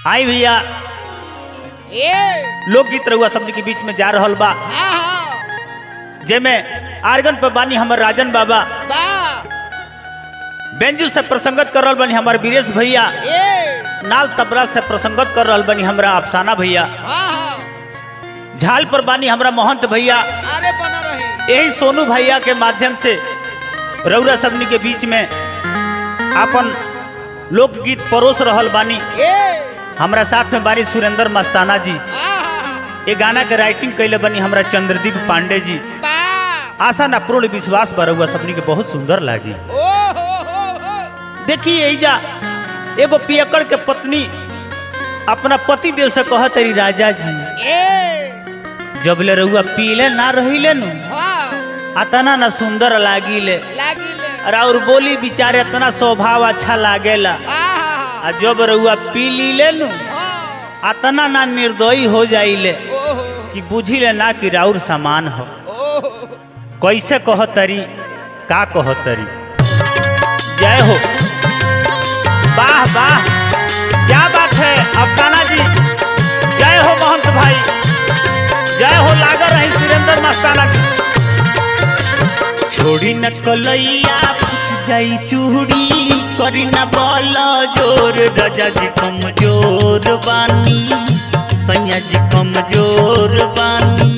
आई भैया ए लोकगीत रहुआ सबने के बीच में जा रहल बा हाँ हाँ जेमे आर्गन पर बानी हमर राजन बाबा बा बेंजू से प्रसंगत कर रहल बानी हमार वीरेश भैया ए नाल तबला से प्रसंगत कर रहल बानी हमरा अफसाना भैया हाँ हाँ झाल पर बानी हमरा महंत भैया अरे बना रही यही सोनू भैया के माध्यम से रउरा सबनी के बीच में अपन लोकगीत परोस रहल बानी ए हमरा साथ में बानी सुरेंद्र मस्ताना जी हाँ हाँ ये गाना के राइटिंग कैले बनी हमरा चंद्रदीप पांडे जी बा आशा ना पूर्ण विश्वास पर रउआ सबनी के बहुत सुंदर लागी ओ हो हो हो देखिए एजा एगो पियकड़ के पत्नी अपना पति देव से कह तरी राजा जी ए जब ले रउआ पीले ना रहिले नु हाँ अतना ना सुंदर लागिले लागी ले अरे और बोली बिचारे इतना स्वभाव अच्छा लागेला आहा आ जब रउआ पी लीले नु हाँ अतना ना निर्दयी हो जाइले ओ हो कि बुझी ले ना कि राउर सामान हो ओ हो कैसे कह तरी का कह तरी जय हो वाह वाह क्या बात है अफसाना जी जय हो महंत भाई जय हो लागर रही सुरेंद्र मस्ताना जी छोड़ी न कलैया फूट जाई चूड़ी करी न बल जोर राजा जी कमजोर बानी सैया जी कमजोर बानी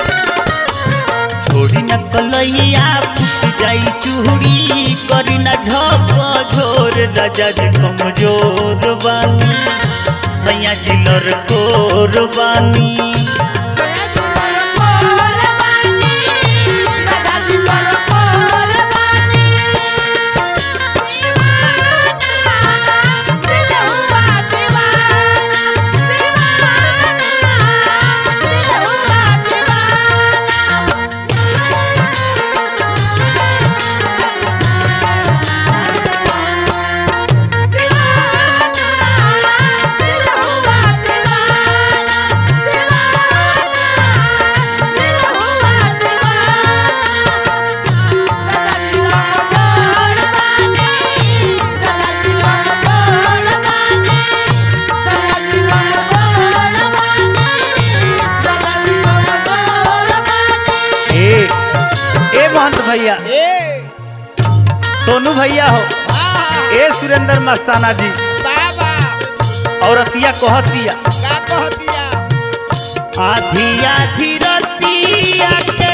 छोड़ी न कलैया फूट जाई चूड़ी करी न झप झोर राजा जी कमजोर बानी सैया जी लड़कोर बानी ए ए महंत भैया ए सोनू भैया हो हाँ ए सुरेंद्र मस्ताना जी बाबा औरतिया कहतिया का कह दिया आधी आधी रतिया के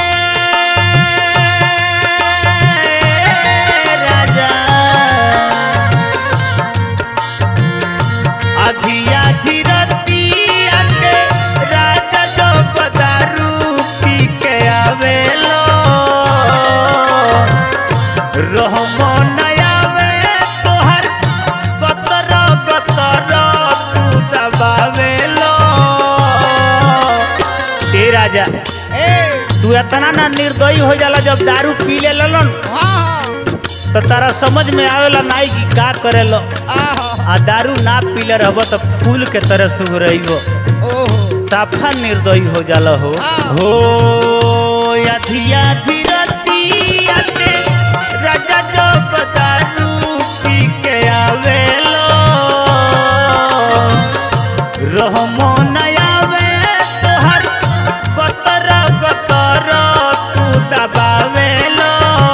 राजा आधी आधी रतिया के राजा जो बदारू पी के आवेलो रहमो नयावे तोहर गतर गतर तू दबावेलो ए राजा ए तू इतना ना निर्दयी हो जाला जब दारू पी ले ललन हाँ तो तारा समझ में आवेला नाई की का करेलो आहा आ दारू ना पीले रहब तो फूल के तरह सुगरइबो ओहो साफा निर्दयी हो जाला हो हाँ। हो अधिया धीरतिया के राजा जो दारू पी के आवेलो रहमो नयावे तोहर गतर गतर तू दबावेलो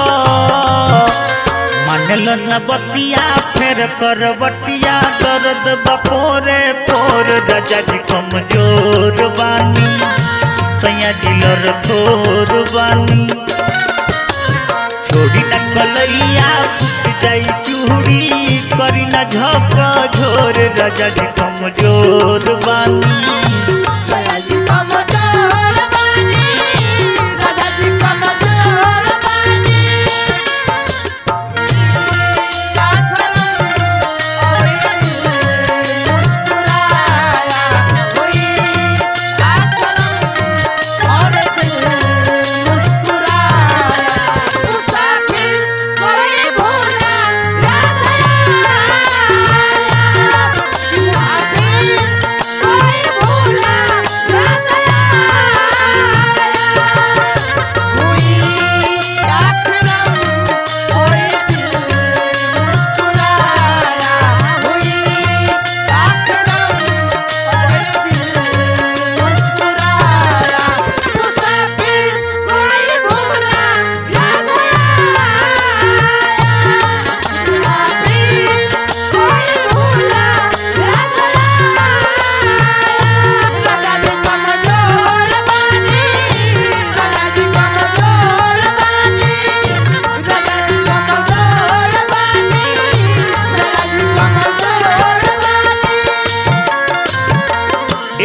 मानल न बतिया फेर कर बटिया दर्द बपोरे पोर राजा जी कमजोर बानी सैया दिलर थोर बानी छोड़ी न कलैया फुट जाई चूड़ी करी न झक झोर राजा जी कमजोर बानी कोई भूला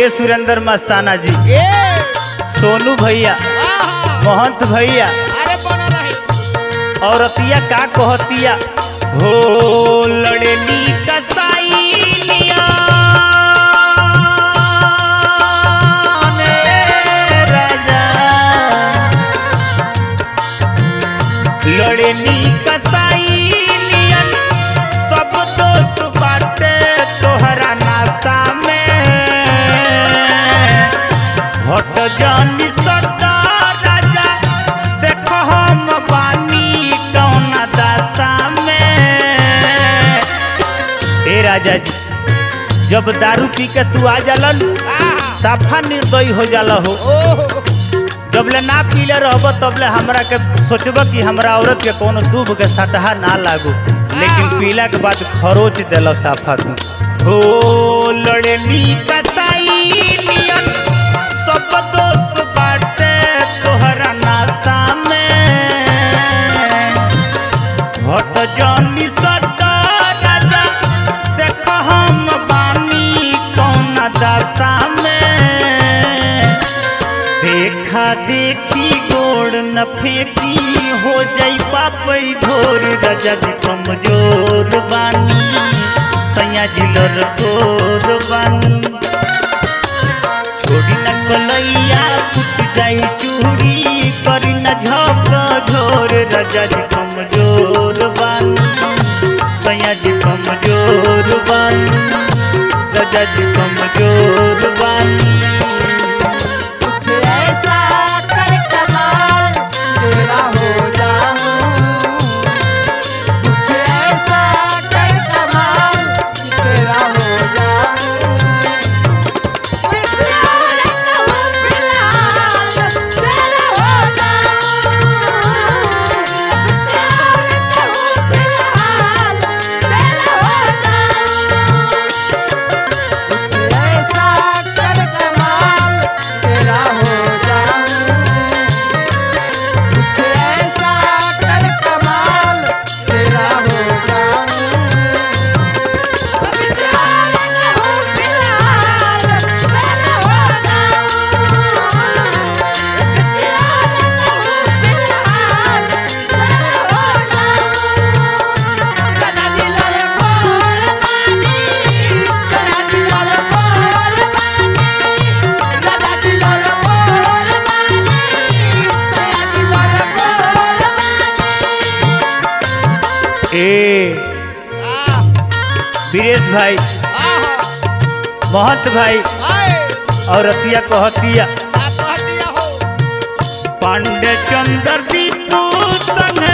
ए सुरेंद्र मस्ताना जी ए सोनू भैया आहा महंत भैया अरे बना रही औरतिया का कहतिया हो लड़नी कसाईलिया ने राजा लड़नी कसाईलियन सब दोस्त बाटे तोहरा नासा में हट जानी सदा राजा देखो हम बानी कौन दशा में ए राजा जी जब दारू पी के तू आ जालन आहा साफा निर्दयी हो जाला हो ओहो जबले ना पीले रहब तबले हमरा के सोचब कि हमरा औरत के कोनो दूब के सटहा ना लागू लेकिन पीला के बाद खरोच देला साफा तू हो लड़नी कसाई नियन सब दोस्त बाटे तोहरा नासा में हट जानी सदा राजा देख हम बानी कौन दशा में देखा देखी गोड़ न फेंकी हो जाई पापई घोर रजत कमजोर बानी सैया जिलर तोर बानी छोड़ी न कलैया फुट जाई चूड़ी करी न झक झोर रजत कमजोर बानी सैया जी कमजोर बानी रजत कमजोर बानी कुछ ऐसा कर कमाल तेरा हो जाऊं कुछ ऐसा कर कमाल तेरा हो जाऊं किसी और कहूँ फिलहाल तेरा हो जाऊं किसी और कहूँ फिलहाल तेरा हो जाऊं कुछ ऐसा कर कमाल तेरा हो जाऊं कुछ ऐसा कर कमाल तेरा हो जाऊं किसी और कहूँ फिलहाल तेरा हो जाऊं किसी और कहूँ फिलहाल तेरा हो जाऊं कदा दिलर गोर पानी कदा दिलर गोर पानी कदा दिलर गोर पानी कदा दिलर गोर पानी ए आ वीरेश भाई आ महंत भाई आए और रतिया कहतिया आ कह दिया हो पांडे चंद्र दीपू संगे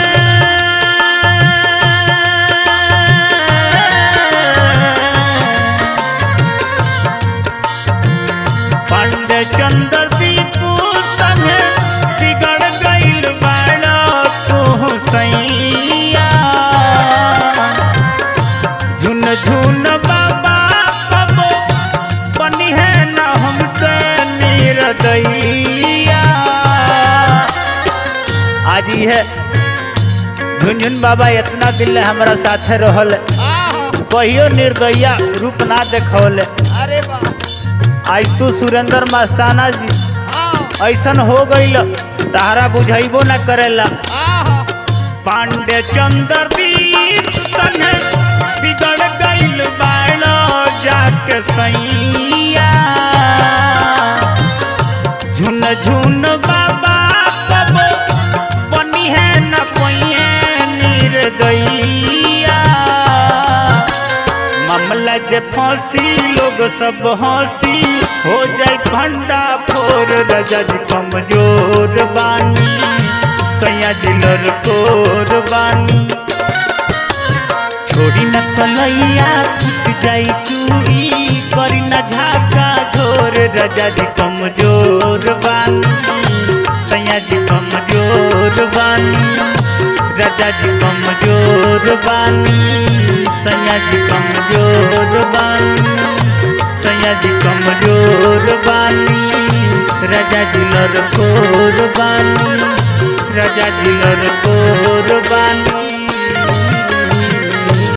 पांडे चंद्र दीपू संगे बिगड़ गइल बाड़ा तू सैया झुन झुन बाबा कबो बनी है न हमसे निर्दयिया आज ही है झुनझुन बाबा इतना दिल ले हमारा साथे रहल आ कहियो निर्दयिया रूप ना देखौले अरे वाह आज तू सुरेंद्र मस्ताना जी हाँ ऐसन हो गइल तारा बुझाइबो ना करेला आ पांडे चंद्र दीप संगे बिगड़ गइल बाड़ा जाके सैया झुन झुन बाबा कबो बनी है न कोइए निर्दयिया मामला जे फांसी लोग सब हंसी हो जाए भंडा फोर रजज कमजोर बानी सैया दिलर कोर बानी छोड़ी न कलैया फूट जाई चूड़ी करी न झाका झोर रजा जी कमजोर बानी सैया जी कमजोर बानी रजा जी कमजोर बानी सैया जी कमजोर बानी सैया जी कमजोर बानी रजा जी लड़कोर बानी रजा जी लड़कोर बानी